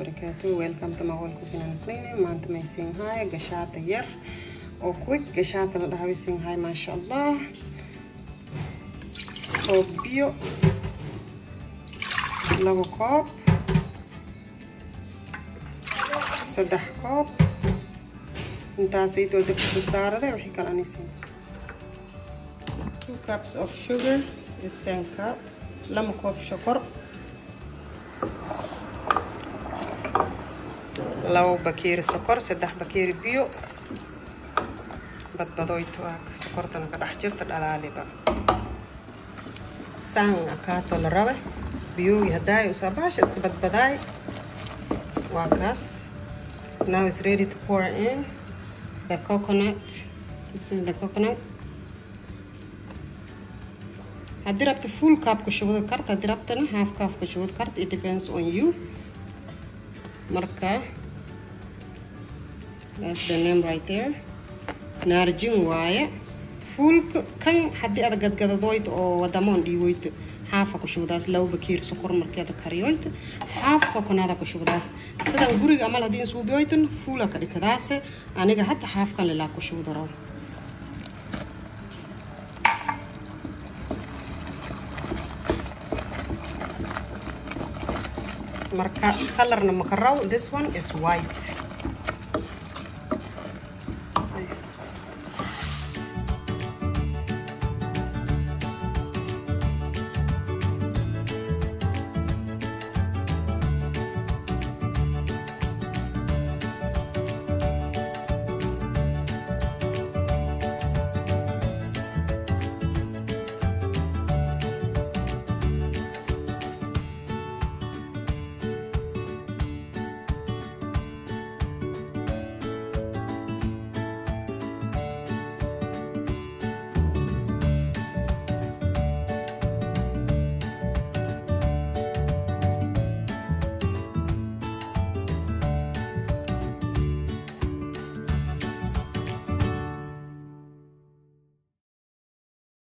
wabarakaatu welcome to maqol cooking and cleaning maanta may siinhaay gashaata yar oo quick gashaata la dhaha way siinhaay maasha allah koob biyo labo koob saddex koob intaasaytoo dabkisa saarade wixii kale anisiin two cups of sugar is same cup lama koob shokor labo bakeeri sokor saddex bakeeri biyo badbadoyto ah sokortana ka dhex jirta dhalaaliba saan akaato la rabe biyoogi haddaay usaabaasha iska badbadaay waa kaas now is ready to pour in the coconut this is the coconut haddii rabta full cup ku shubada karta haddii rabtana half cup ku shubada karta it depends on you marka that's the name right there naarjin waaye fuulka kan haddii ada gadgadadoyta oo wadamoon dhiiwoyta xaafa ku shubdaas laba bakeer sokor markeeda kariyoyta xaafa kunada ku shubdaas sidan guriga amal haddii insuubiyoytan fuula ka dhikadaase aniga hadda xaafkan lilaa ku shubdaro marka colorna makaraw this one is white